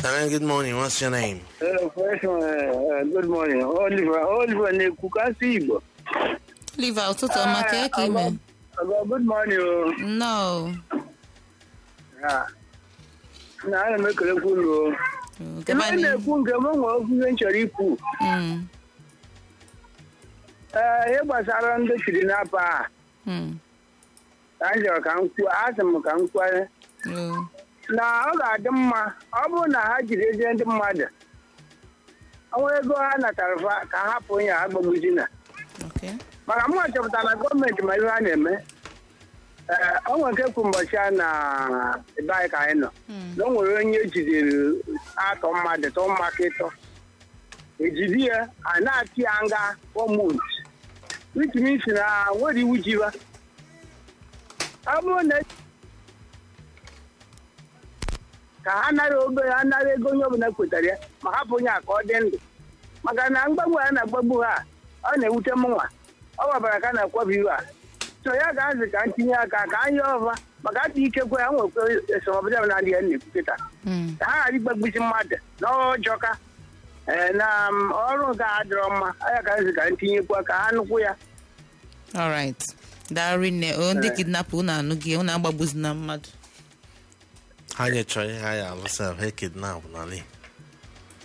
Hello, good morning. What's your name? Uh, first one, uh, good morning. Oliver, Oliver na-ekwu kasị Igbo. Liva ụtụtụ ọma ka eke ime Aga good morning o. nnọọ Ya. Na ana m ekelekwa unu o. gaba Ihe na-ekwu nke m nwere okwu ihe m chọrọ ikwu. Mm, Ee, ihe gbasara ndị kidnap a, mm, ka m chọrọ ka m kwuo, asị m ka m kwanye. oh, na ọ ga-adị mma ọ bụrụ na ha jiri ezi ndị mmadụ ọnwa ego ha natara fa ka ha hapụ onye ha gbagbuzina okay. maka mụ chọpụtara na gọọmenti ma ihe ha na-eme ee ọ nwere nke kwu mbọchị a na ebe anyị ka anyị nọ Mm, na o nwere onye ejidere atọ mmadụ tọ maka ịtọ ejidi ya a na-atị ya nga fọmut which means na nwere iwu jiba ọ bụrụ na ka ha nara obere ha nara ego onye ọbụla kwetara ya ma hapụ onye a ka ọ dị ndụ maka na mgbagbu a na-agbagbu ha ọ na-ewute m nwa ọ gbabara ka a na-akwabi iwe a so ya ga-azị ka ntinye aka ka anyị ọva maka adị ikekwe ha nwekwa esomọbụla na adịghị na-ekwu kịta mm, ka ha ghara igbagbusi mmadụ n'ọjọka ee na m, ọrụ nke a adịrọ mma anya ka nzi ka ntinyekwa ka ha nụkwu ya alright darị nne o ndị kidnap unu anụ gị unu agbagbuzina mmadụ Ha nyechọrọ ihe ha ya alụsa ha kidnap n'ala Igbo.